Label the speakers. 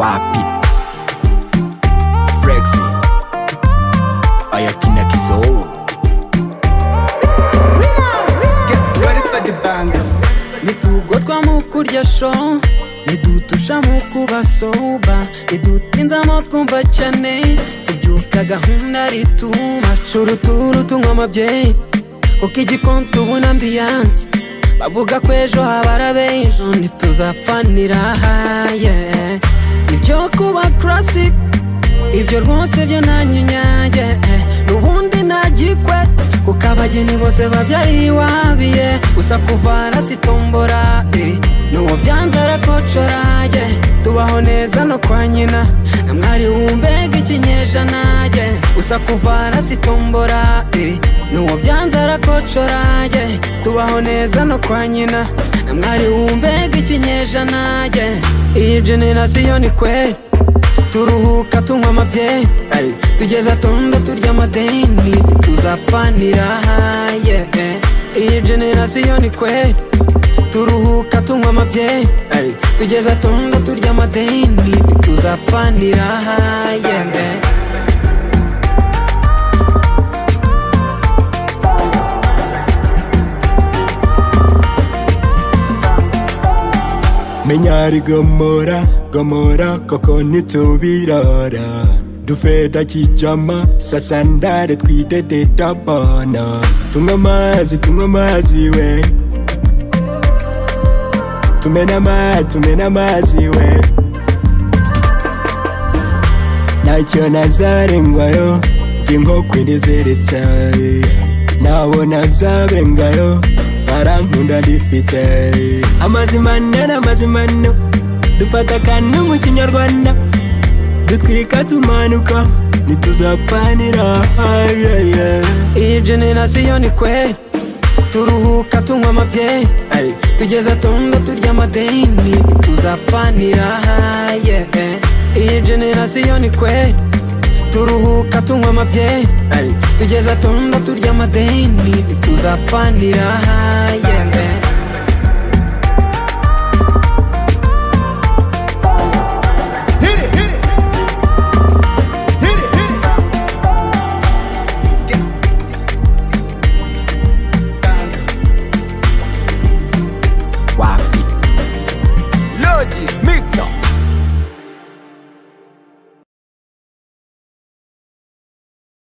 Speaker 1: wapi Flexi aya kina kizou
Speaker 2: nitugotwa mu kurya show ntidutusha mu kuba soba ntidutinzamo twumva cyane tubyuka gahunda rituma shuru turu tunywa amabyeyi kuko igikoni tubona ambiyanse bavuga ko ejo habara b'ejo ntituzapfanira haye ibyo kuba classic ibyo rwose byo nta nyinyage n'ubundi nta gikwe kuko abageni bose babyariwabiye gusa kuvana si tombora eh, n'uwo byanze arakocora ye tubaho neza no kwa nyina na mwari wumbega ikinyejana ye gusa kuvana si tombora eh, n'uwo byanze arakocora ye tubaho neza no kwa nyina na mwari wumbega ikinyejana ye iyi generasiyo ni kweri turuhuka tunywa amabyeyi tugeza tondo turya amadeni tuzapfanira haye iyi generasiyo ni kweri turuhuka tunywa amabyeyi tugeza tondo turya amadeni tuzapfanira haye
Speaker 3: menya ari gomora gomora koko ntitubirora dufeda kijama sasandare twidededa bona tunywa amazi tunywa amazi we tumena amazi tumena amazi we ntacyo nazarengwayo bw'inkoko iriziritse nabo nazabengayo arankunda rifite amazi manini amazi manini dufata akantu mu kinyarwanda dutwika tumanuka ntituzapfanira ayeye
Speaker 2: iyi generasiyo ni kweri turuhuka tunywa amabyeyi tugeza tondo turya amadeni tuzapfanira haye iyi generasiyo ni kweri turuhuka tunywa amabyeyi tugeza tondo turya amadeni tuzapfanira haye